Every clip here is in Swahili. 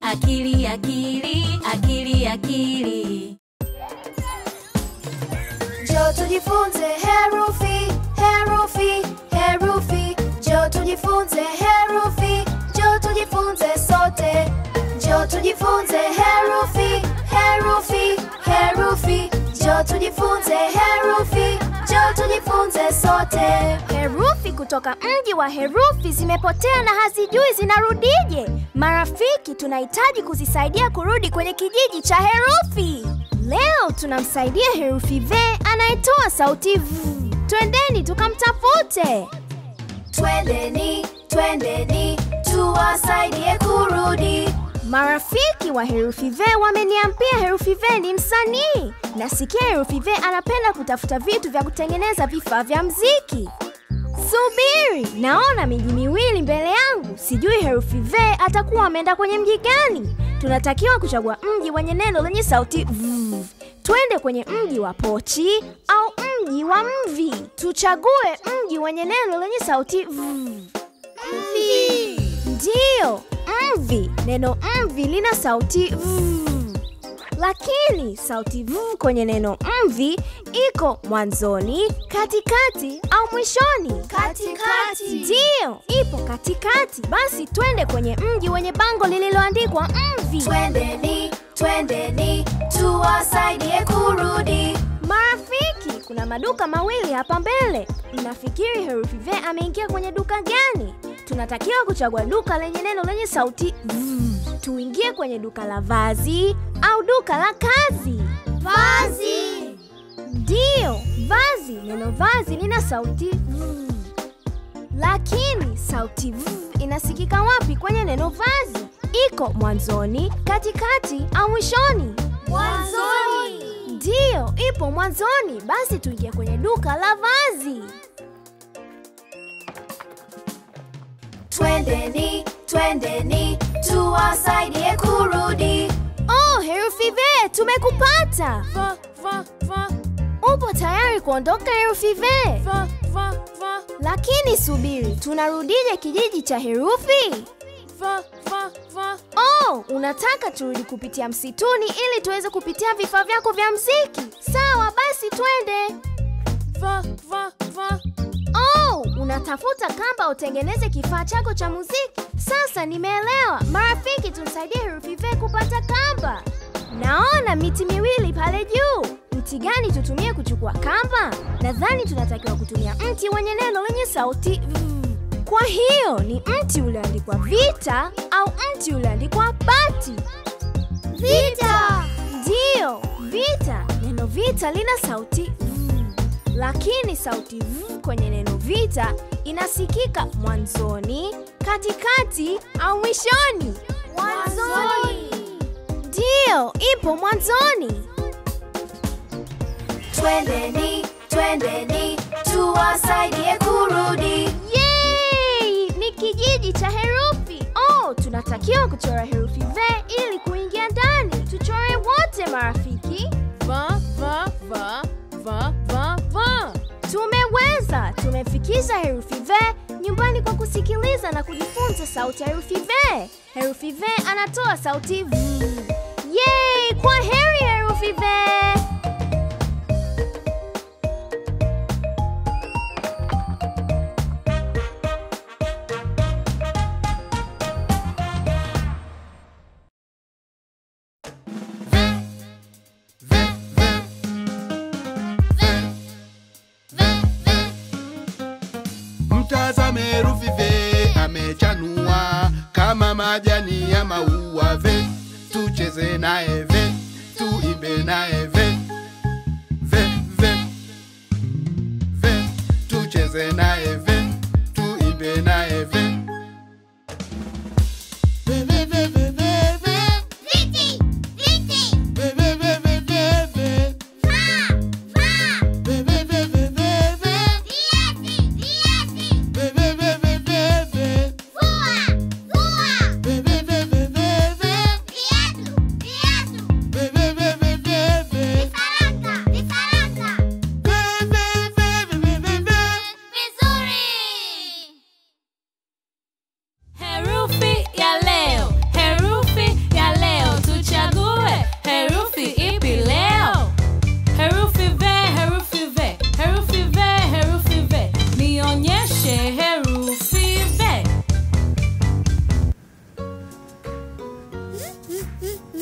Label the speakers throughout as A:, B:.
A: akili akili akili akili
B: Jo tujifunze herufi, herufi, herufi. Jo tujifunze herufi, jo tujifunze sote. Jo tujifunze herufi, herufi, herufi. Jo tujifunze herufi, jo tujifunze sote.
C: Herufi kutoka mji wa herufi zimepotea na hazijui zinarudije. Marafiki, tunahitaji kuzisaidia kurudi kwenye kijiji cha herufi. Leo tunamsaidia herufi V anayetoa sauti V. Twendeni tukamtafute.
B: Twendeni, twendeni, tuwasaidie kurudi.
C: Marafiki wa herufi V wameniambia herufi V ni msanii. Nasikia herufi V anapenda kutafuta vitu vya kutengeneza vifaa vya mziki. Subiri, naona miji miwili mbele yangu. Sijui herufi V atakuwa ameenda kwenye mji gani. Tunatakiwa kuchagua mji wenye neno lenye sauti v. Twende kwenye mji wa pochi au mji wa mvi. Tuchague mji wenye neno lenye sauti v. Ndiyo, mvi. Neno mvi lina sauti v. Lakini sauti v kwenye neno mvi iko mwanzoni, katikati au mwishoni.
B: Katikati.
C: Ndiyo, ipo katikati. Basi twende kwenye mji wenye bango lililoandikwa mvi.
B: Twendeni, twendeni, tuwasaidie kurudi.
C: Marafiki, kuna maduka mawili hapa mbele. Mnafikiri herufi V ameingia kwenye duka gani? Tunatakiwa kuchagua duka lenye neno lenye sauti v. Tuingie kwenye duka la vazi au duka la kazi.
B: Vazi.
C: Ndiyo, vazi. Neno vazi lina sauti v. Lakini sauti v inasikika wapi kwenye neno vazi? Iko mwanzoni, katikati au mwishoni?
B: Mwanzoni.
C: Ndiyo, ipo mwanzoni. Basi tuingie kwenye duka la vazi.
B: Twendeni, twendeni, tuwasaidie kurudi.
C: Oh, herufi V, tumekupata. Upo tayari kuondoka herufi V? Lakini subiri, tunarudije kijiji cha herufi? Oh, unataka turudi kupitia msituni ili tuweze kupitia vifaa vyako vya mziki? Sawa, basi twende. Oh, unatafuta kamba utengeneze kifaa chako cha muziki. Sasa nimeelewa. Marafiki, tumsaidie herufi V kupata kamba. Naona miti miwili pale juu. Mti gani tutumie kuchukua kamba? Nadhani tunatakiwa kutumia mti wenye neno lenye sauti V. Kwa hiyo ni mti ulioandikwa vita au mti ulioandikwa bati?
B: Vita.
C: Ndiyo, vita. Neno vita lina sauti v, lakini sauti v kwenye neno vita inasikika mwanzoni, katikati au mwishoni.
B: Mwanzoni.
C: Ndiyo, ipo mwanzoni.
B: Twendeni, twendeni, tuwasaidie kurudi.
C: Yay! Ni kijiji cha herufi. Oh, tunatakiwa kuchora herufi V ili kuingia ndani. Tuchore wote marafiki.
D: Va, va, va, va, va, va.
C: Tumeweza! Tumefikisha herufi V nyumbani kwa kusikiliza na kujifunza sauti ya herufi V. Herufi V anatoa sauti V. Yay! Kwa heri herufi V.
E: Mtazame herufi ve amechanua kama majani ya maua ve, tucheze naye ve, tuimbe naye ve, ve ve ve, tucheze naye ve, tuimbe naye ve. Ve, ve, ve, ve, ve, ve. Ve, ve, ve, ve, ve, ve. Ve, ve, ve, ve, ve, ve. Ve, ve, ve, ve, ve, ve. Ve, ve, ve, ve, ve, ve. Ve, ve, ve, ve, ve, ve, ve. Ve, ve, ve, ve, ve, ve, ve.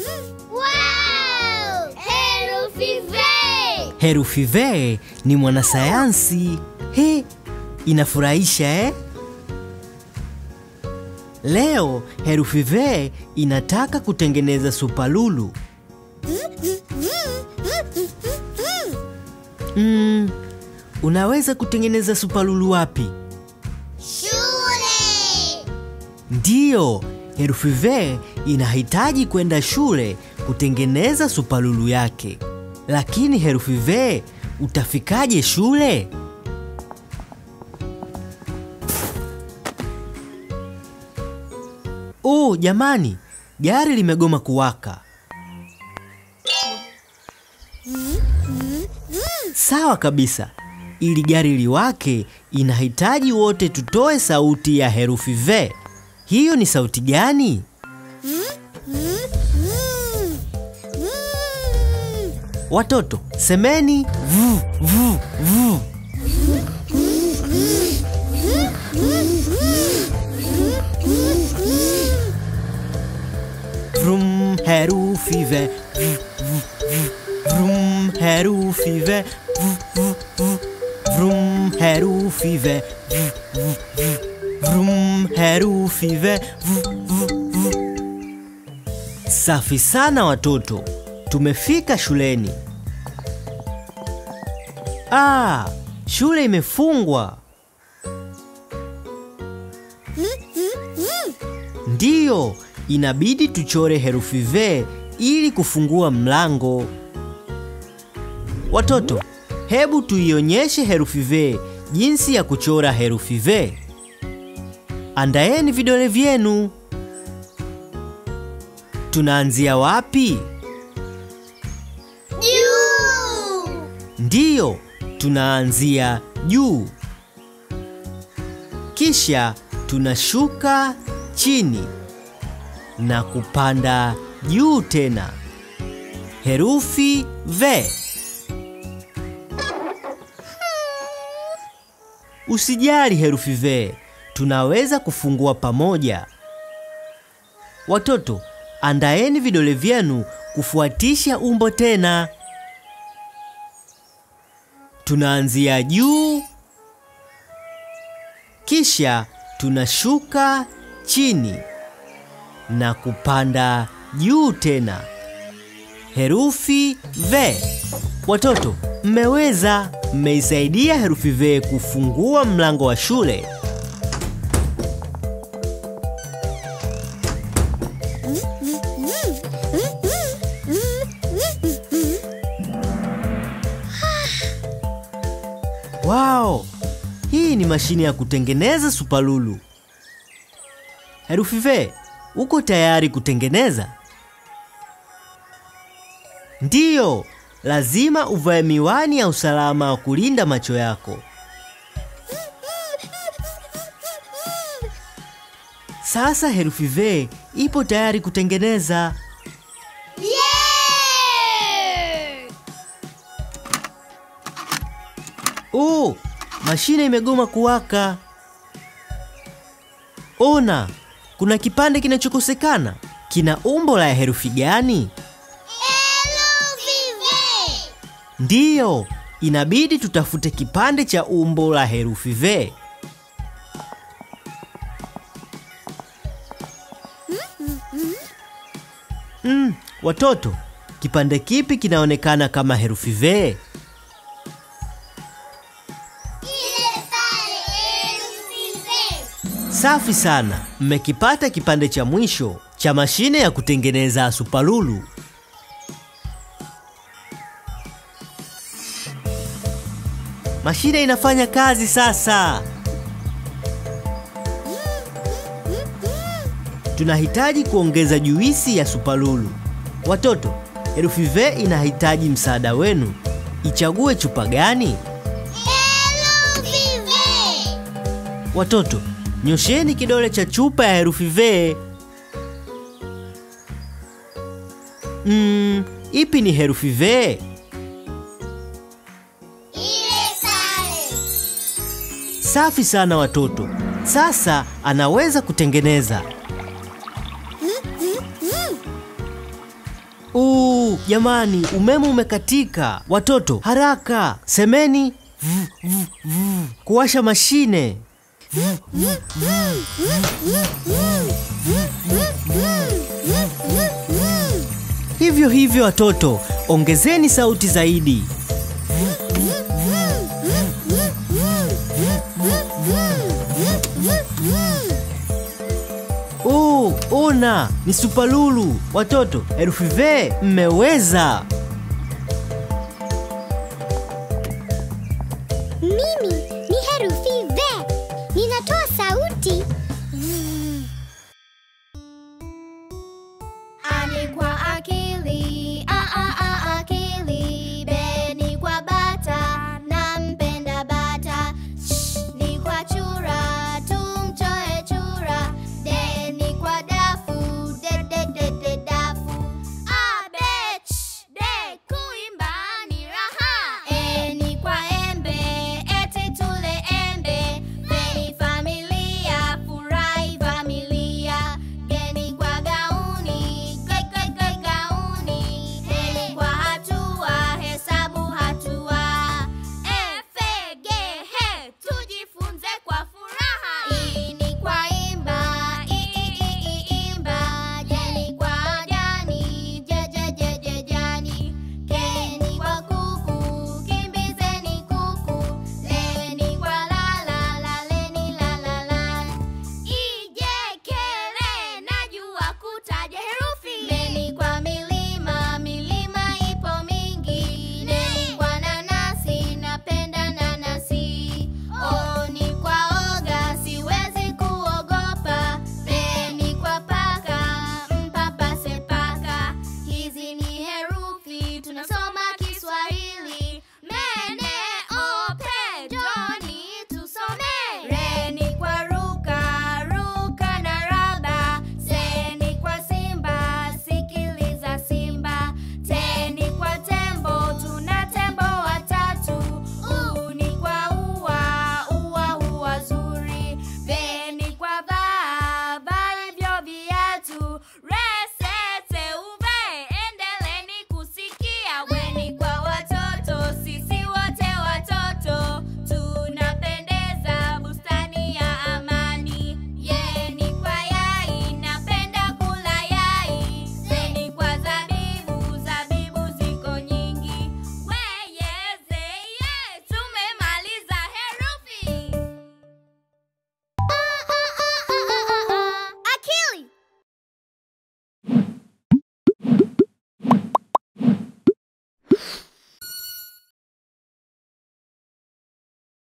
B: Wow! Herufi V!
F: Herufi V ni mwanasayansi. He, inafurahisha eh? Leo herufi V inataka kutengeneza supalulu. Mm, unaweza kutengeneza supalulu wapi?
B: Shule!
F: Ndiyo, herufi V inahitaji kwenda shule kutengeneza supalulu yake. Lakini herufi V utafikaje shule? Oh, jamani, gari limegoma kuwaka. Sawa kabisa. Ili gari liwake, inahitaji wote tutoe sauti ya herufi V. Hiyo ni sauti gani? Watoto, semeni vu vu vu. Vrum herufi V. vu, vu, vu. Vrum herufi V. vu, vu, vu. Vrum herufi V. vu, vu, vu. Vrum herufi V. vu, vu, vu. Safi sana watoto, tumefika shuleni. Ah, shule imefungwa. Ndiyo, inabidi tuchore herufi V ili kufungua mlango. Watoto, hebu tuionyeshe herufi V jinsi ya kuchora herufi V. Andaeni vidole vyenu. Tunaanzia wapi?
B: Juu!
F: Ndiyo, tunaanzia juu, kisha tunashuka chini na kupanda juu tena. Herufi V. Usijali herufi V, tunaweza kufungua pamoja. Watoto, andaeni vidole vyenu kufuatisha umbo tena. Tunaanzia juu, kisha tunashuka chini na kupanda juu tena. Herufi V. Watoto, mmeweza, mmeisaidia herufi V kufungua mlango wa shule. Wow! Hii ni mashine ya kutengeneza supalulu. Herufi V, uko tayari kutengeneza? Ndiyo, lazima uvae miwani ya usalama wa kulinda macho yako. Sasa herufi V ipo tayari kutengeneza.
B: Yeah!
F: Oh, mashine imegoma kuwaka. Ona, kuna kipande kinachokosekana. Kina umbo la herufi gani?
B: Herufi V!
F: Ndiyo, inabidi tutafute kipande cha umbo la herufi V. Mm, watoto, kipande kipi kinaonekana kama herufi V?
B: Ile pale herufi V!
F: Safi sana, mmekipata kipande cha mwisho cha mashine ya kutengeneza supalulu. Mashine inafanya kazi sasa. Tunahitaji kuongeza juisi ya supalulu. Watoto, herufi V inahitaji msaada wenu. Ichague chupa gani?
B: Herufi V!
F: Watoto, nyosheni kidole cha chupa ya herufi V. Mm, ipi ni herufi V?
B: Ile pale!
F: Safi sana watoto. Sasa anaweza kutengeneza. Uu, jamani, umeme umekatika. Watoto, haraka semeni v, v, v. kuwasha mashine. Hivyo hivyo watoto, ongezeni sauti zaidi. Uu, una ni supalulu. Watoto, herufi ve mmeweza.